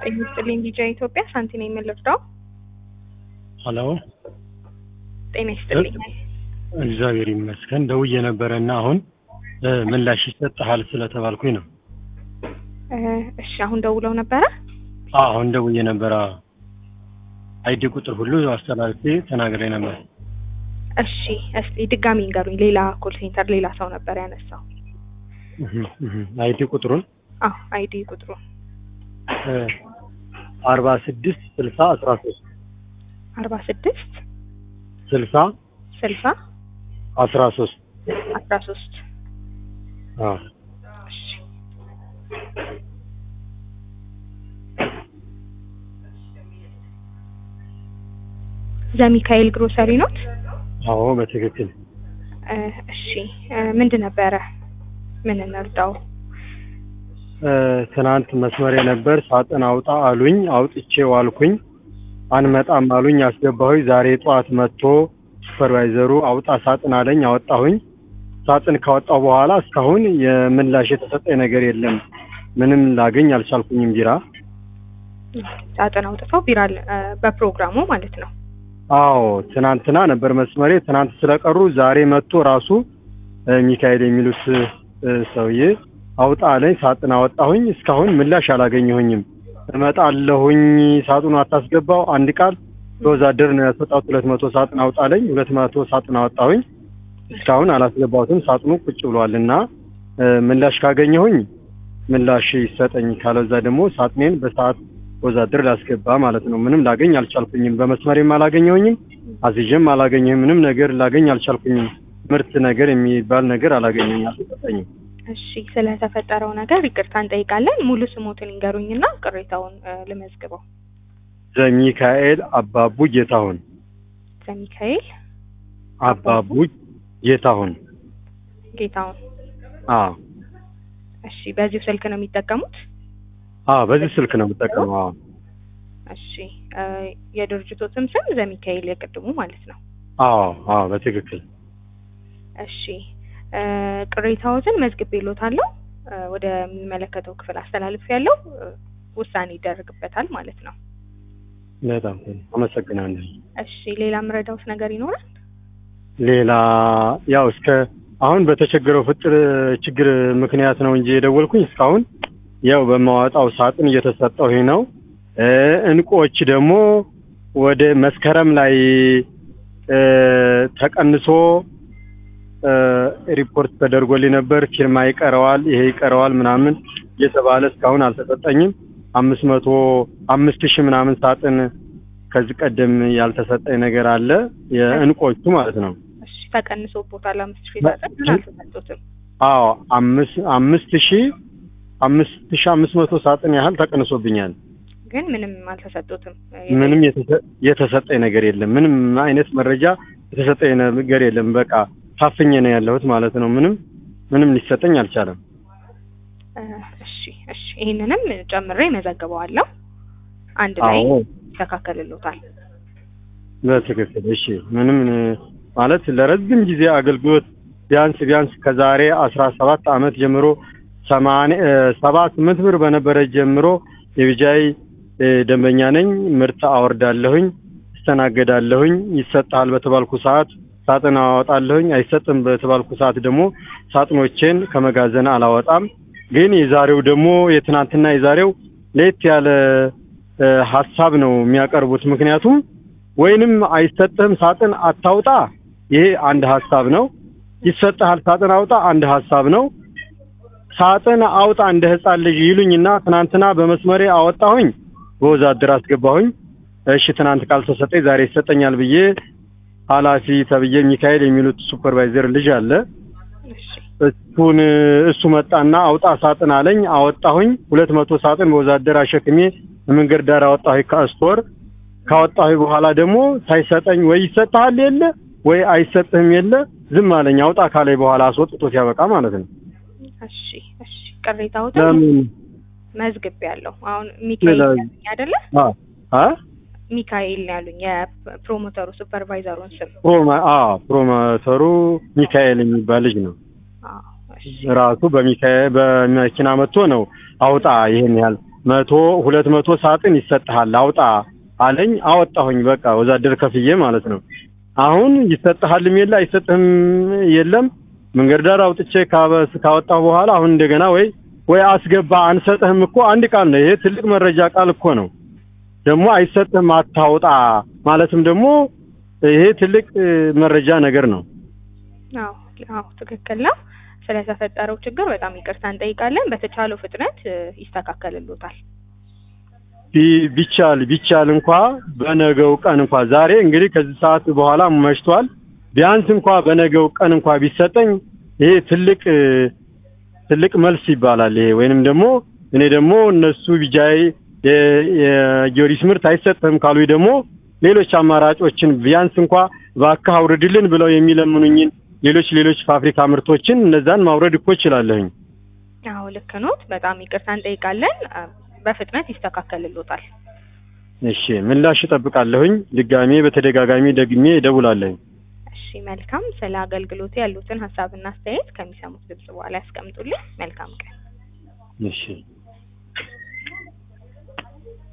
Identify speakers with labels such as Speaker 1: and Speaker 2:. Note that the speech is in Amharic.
Speaker 1: ጤና ይስጥልኝ ዲጄ ኢትዮጵያ ሳንቲ ነኝ የምልርዳው
Speaker 2: ሀሎ
Speaker 1: ጤና ይስጥልኝ
Speaker 2: እግዚአብሔር ይመስገን ደውዬ ነበረ እና አሁን እ ምላሽ ይሰጥሃል ስለተባልኩኝ ነው።
Speaker 1: እ እሺ አሁን ደውለው ነበረ
Speaker 2: አዎ አሁን ደውዬ ነበረ። አይዲ ቁጥር ሁሉ አስተላልፌ ተናግሬ ነበር።
Speaker 1: እሺ እስቲ ድጋሚ እንገሩኝ ሌላ ኮል ሴንተር ሌላ ሰው ነበር ያነሳው
Speaker 2: እህ እህ አይዲ ቁጥሩን
Speaker 1: አዎ አይዲ ቁጥሩ
Speaker 2: አርባ ስድስት ስልሳ አስራ ሶስት
Speaker 1: አርባ ስድስት
Speaker 2: ስልሳ
Speaker 1: ስልሳ
Speaker 2: አስራ ሶስት
Speaker 1: አስራ ሶስት
Speaker 2: አዎ
Speaker 1: እሺ ዘሚካኤል ግሮሰሪ ኖት
Speaker 2: አዎ በትክክል
Speaker 1: እ እሺ እ ምንድን ነበረ ምን እንርዳው
Speaker 2: እ ትናንት መስመሬ ነበር ሳጥን አውጣ አሉኝ አውጥቼ ዋልኩኝ አንመጣም አሉኝ አስገባሁኝ ዛሬ ጠዋት መጥቶ ሱፐርቫይዘሩ አውጣ ሳጥን አለኝ አወጣሁኝ ሳጥን ካወጣው በኋላ እስካሁን የምላሽ የተሰጠኝ ነገር የለም ምንም ላገኝ አልቻልኩኝም ቢራ
Speaker 1: ሳጥን አውጥተው ቢራ እ በፕሮግራሙ ማለት ነው
Speaker 2: አዎ ትናንትና ነበር መስመሬ ትናንት ስለቀሩ ዛሬ መጥቶ ራሱ እ ሚካኤል የሚሉት እ ሰውዬ አውጣ አለኝ ሳጥን አወጣሁኝ እስካሁን ምላሽ አላገኘሁኝም እመጣለሁኝ ሳጥኑ አታስገባው አንድ ቃል በወዛደር ነው ያስወጣሁት ሁለት መቶ ሳጥን አውጣለኝ ሁለት መቶ ሳጥን አወጣሁኝ እስካሁን አላስገባሁትም ሳጥኑ ቁጭ ብሏል እና እ ምላሽ ካገኘሁኝ ምላሽ ይሰጠኝ ካለዛ ደግሞ ሳጥኔን በሰዓት ወዛደር ላስገባ ማለት ነው ምንም ላገኝ አልቻልኩኝም በመስመሬም አላገኘሁኝም አዝዤም አላገኘሁም ምንም ነገር ላገኝ አልቻልኩኝም ምርት ነገር የሚባል ነገር አላገኘኝ አልሰጠኝም
Speaker 1: እሺ ስለተፈጠረው ነገር ይቅርታ እንጠይቃለን ሙሉ ስሞትን ይንገሩኝና ቅሬታውን እ ልመዝግበው
Speaker 2: ዘሚካኤል አባቡ ጌታሁን
Speaker 1: ዘሚካኤል
Speaker 2: አባቡ ጌታሁን
Speaker 1: ጌታውን
Speaker 2: አዎ
Speaker 1: እሺ በዚሁ ስልክ ነው የሚጠቀሙት
Speaker 2: አዎ በዚህ ስልክ ነው የምጠቀመው አዎ
Speaker 1: እሺ እ የድርጅቶትም ስም ዘሚካኤል የቅድሙ ማለት ነው
Speaker 2: አዎ አዎ በትክክል
Speaker 1: እሺ እ ቅሬታዎትን መዝግቤልዎታለሁ እ ወደሚመለከተው ክፍል አስተላልፍ ያለው ውሳኔ ይደረግበታል ማለት ነው
Speaker 2: በጣም ጥሩ አመሰግናለሁ
Speaker 1: እሺ ሌላ የምረዳውት ነገር ይኖራል
Speaker 2: ሌላ ያው እስከ አሁን በተቸገረው ፍጥር ችግር ምክንያት ነው እንጂ የደወልኩኝ እስካሁን ያው በማዋጣው ሳጥን እየተሰጠው ነው እ እንቁዎች ደግሞ ወደ መስከረም ላይ እ ተቀንሶ እ ሪፖርት ተደርጎልኝ ነበር ፊርማ ይቀረዋል ይሄ ይቀረዋል ምናምን እየተባለ እስካሁን አልተሰጠኝም አምስት መቶ አምስት ሺህ ምናምን ሳጥን ከዚህ ቀደም ያልተሰጠኝ ነገር አለ የእንቆቹ ማለት ነው
Speaker 1: እሺ ተቀንሶቦታል አምስት ሺህ ሳጥን ግን አልተሰጡትም
Speaker 2: አዎ አምስት አምስት ሺህ አምስት ሺህ አምስት መቶ ሳጥን ያህል ተቀንሶብኛል
Speaker 1: ግን ምንም አልተሰጡትም
Speaker 2: ምንም የተሰ- የተሰጠኝ ነገር የለም ምንም አይነት መረጃ የተሰጠኝ ነገር የለም በቃ ታፍኜ ነው ያለሁት ማለት ነው ምንም ምንም ሊሰጠኝ አልቻለም
Speaker 1: እ እሺ እሺ ይሄንንም ጨምሬ መዘግበዋለሁ አንድ ላይ
Speaker 2: አዎ
Speaker 1: ይስተካከልልዎታል
Speaker 2: በትክክል እሺ ምንም እ ማለት ለረጅም ጊዜ አገልግሎት ቢያንስ ቢያንስ ከዛሬ አስራ ሰባት አመት ጀምሮ ሰማንያ እ ሰባ ስምንት ብር በነበረ ጀምሮ የቢጃይ እ ደንበኛ ነኝ ምርት አወርዳለሁኝ እስተናገዳለሁኝ ይሰጥሃል በተባልኩ ሰዓት ሳጥን አወጣለሁኝ አይሰጥም በተባልኩ ሰዓት ደግሞ ሳጥኖቼን ከመጋዘን አላወጣም ግን የዛሬው ደግሞ የትናንትና የዛሬው ለየት ያለ እ ሀሳብ ነው የሚያቀርቡት ምክንያቱም ወይንም አይሰጥህም ሳጥን አታውጣ ይሄ አንድ ሀሳብ ነው ይሰጥሃል ሳጥን አውጣ አንድ ሀሳብ ነው ሳጥን አውጣ እንደ ህፃን ልጅ ይሉኝና ትናንትና በመስመሬ አወጣሁኝ በወዛደር አስገባሁኝ እሺ ትናንት ካልተሰጠኝ ዛሬ ይሰጠኛል ብዬ ኃላፊ ተብዬ ሚካኤል የሚሉት ሱፐርቫይዘር ልጅ አለ
Speaker 1: እሺ
Speaker 2: እሱን እሱ መጣና አውጣ ሳጥን አለኝ አወጣሁኝ ሁለት መቶ ሳጥን በወዛደር አሸክሜ መንገድ ዳር አወጣሁኝ ከስቶር ካወጣሁ በኋላ ደግሞ ሳይሰጠኝ ወይ ይሰጥሃል የለ ወይ አይሰጥህም የለ ዝም አለኝ አውጣ ካለኝ በኋላ አስወጥቶት ያበቃ ማለት ነው
Speaker 1: እሺ እሺ ቅሬታዎትን
Speaker 2: ለምን
Speaker 1: መዝግቤያለሁ አሁን ሚካኤል
Speaker 2: ሌላ-
Speaker 1: ያሉኝ አይደለ
Speaker 2: አ አ
Speaker 1: ሚካኤል ነው ያሉኝ የፕሮሞተሩ ሱፐርቫይዘሩን ስም
Speaker 2: ፕሮማ አ ፕሮሞተሩ ሚካኤል የሚባል ልጅ ነው
Speaker 1: አዎ እሺ
Speaker 2: ራሱ በሚካኤል በመኪና መጥቶ ነው አውጣ ይሄን ያህል መቶ ሁለት መቶ ሳጥን ይሰጥሃል አውጣ አለኝ። አወጣሁኝ። በቃ ወዛደር ከፍዬ ማለት ነው። አሁን ይሰጥሃልም የለ አይሰጥህም የለም። መንገድ ዳር አውጥቼ ካበስ ካወጣሁ በኋላ አሁን እንደገና ወይ ወይ አስገባ አንሰጥህም እኮ አንድ ቃል ነው። ይሄ ትልቅ መረጃ ቃል እኮ ነው። ደግሞ አይሰጥህም አታውጣ ማለትም ደግሞ ይሄ ትልቅ እ፣ መረጃ ነገር ነው።
Speaker 1: አዎ አዎ ትክክል ነው። ስለተፈጠረው ችግር በጣም ይቅርታ እንጠይቃለን። በተቻለው ፍጥነት እ፣ ይስተካከልሎታል።
Speaker 2: ቢ- ቢቻል ቢቻል እንኳ በነገው ቀን እንኳ ዛሬ እንግዲህ ከዚህ ሰዓት በኋላ መሽቷል። ቢያንስ እንኳ በነገው ቀን እንኳ ቢሰጠኝ ይሄ ትልቅ እ፣ ትልቅ መልስ ይባላል። ይሄ ወይንም ደግሞ እኔ ደግሞ እነሱ ቢጃይ የ- የጊዮርጊስ ምርት አይሰጥህም ካሉኝ ደግሞ ሌሎች አማራጮችን ቢያንስ እንኳ እባክህ አውርድልን ብለው የሚለምኑኝን ሌሎች ሌሎች ፋብሪካ ምርቶችን እነዛን ማውረድ እኮ እችላለሁኝ።
Speaker 1: አዎ ልክ ኖት። በጣም ይቅርታ እንጠይቃለን። አ፣ በፍጥነት ይስተካከልሎታል።
Speaker 2: እሺ ምላሽ እጠብቃለሁኝ። ድጋሜ በተደጋጋሚ ደግሜ እደውላለሁኝ።
Speaker 1: እሺ መልካም። ስለ አገልግሎቱ ያሉትን ሀሳብና አስተያየት ከሚሰሙት ድምጽ በኋላ ያስቀምጡልኝ። መልካም ቀን።
Speaker 2: እሺ